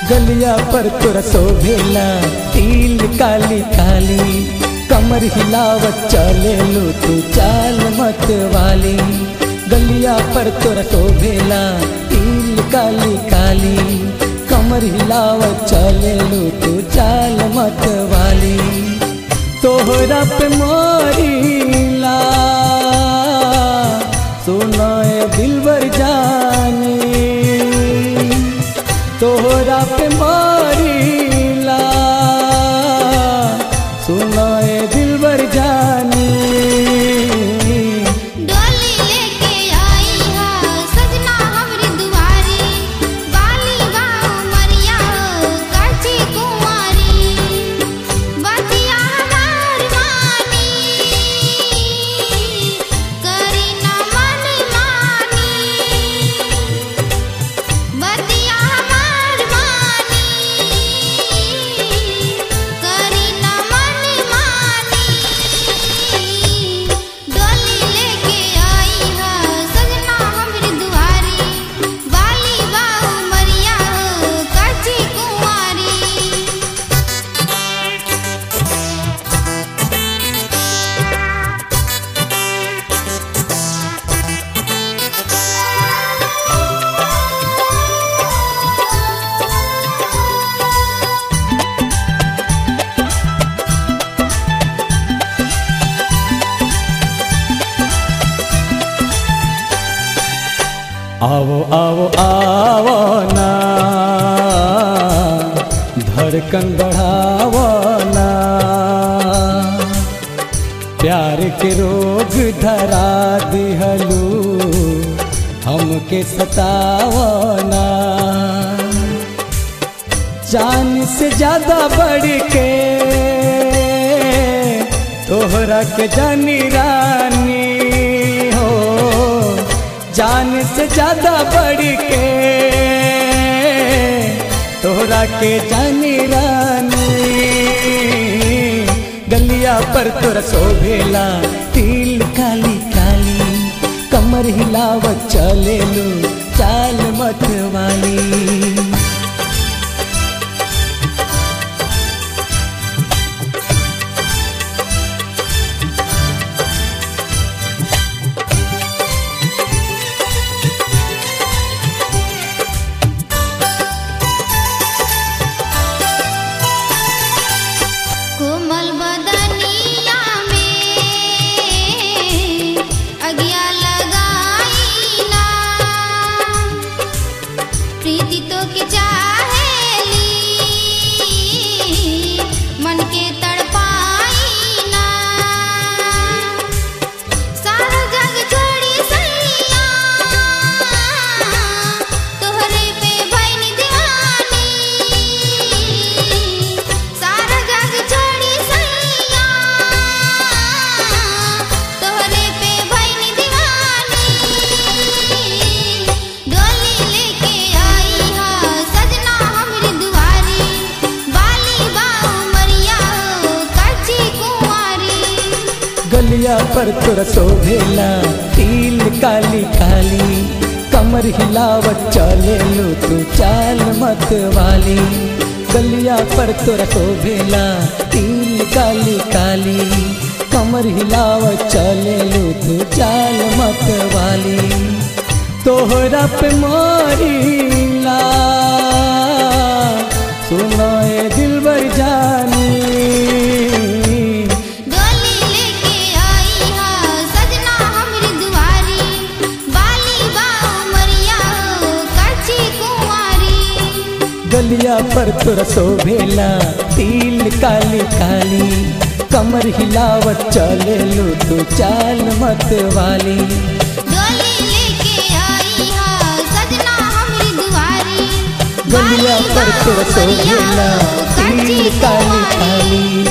गलिया पर तोरा शोभेला तिल काली काली कमर हिलावत चले लो तू चाल मत वाली गलिया पर तोरा शोभेला तिल काली काली कमर हिलावत चले लो तू चाल मत वाली तोहरा पे मोरीला सुनाए दिलबर जानी तोहरा पे मारीला सुनाए दिलबर जानी डोली लेके आई हा सजना हमरी दुआरी बाली गाँव मरिया हो काची कुंवारी बतिया हमार मानी करी न मन मानी बतिया हमार मानी करी न मन मानी डोली लेके आई हा सजना हमरी दुआरी बाली बाऊ मरिया हो काची कुंवारी आओ आओ आओ ना धड़कन बढ़ावो ना प्यार के रोग धरा दिहलू हमके सतावो ना जान से ज्यादा बढ़ के तोहरा के जानी रानी हो जान से ज्यादा बढ़ के तोहरा के जानी रानी गलिया पर तोरा शोभेला तिल काली काली कमर हिलावत चले लो चाल मत वाली कोमल बदनिया में अगिया लगाई ना प्रीति तो के चाहेली मन के तड़पाई ना सारा जग छोड़ी सैया तोहरे पे भइल दीवानी सारा जग छोड़ी सैया तोहरे पे भइल दीवानी डोली लेके आई हा सजना हमरी दुआरी बाली बाऊ मरिया हो काची कुंवारी गलिया पर तोरा शोभेला तिल काली काली कमर हिलावत चले लो तू चाल मत वाली गलिया पर तोरा शोभेला तिल काली काली कमर हिलावत चले लो तू चाल मत वाली तोहरा पे मोरीला सुनाए दिलबर जानी डोली लेके आई हा सजना हमरी दुआरी बाली बाऊ मरिया हो काची कुंवारी गलिया पर तोरा शोभेला तिल काली काली कमर हिलावत चले लो तू चाल मत वाली डोली लेके आई हा सजना हमरी दुआरी गलिया पर तोरा शोभेला तिल काली काली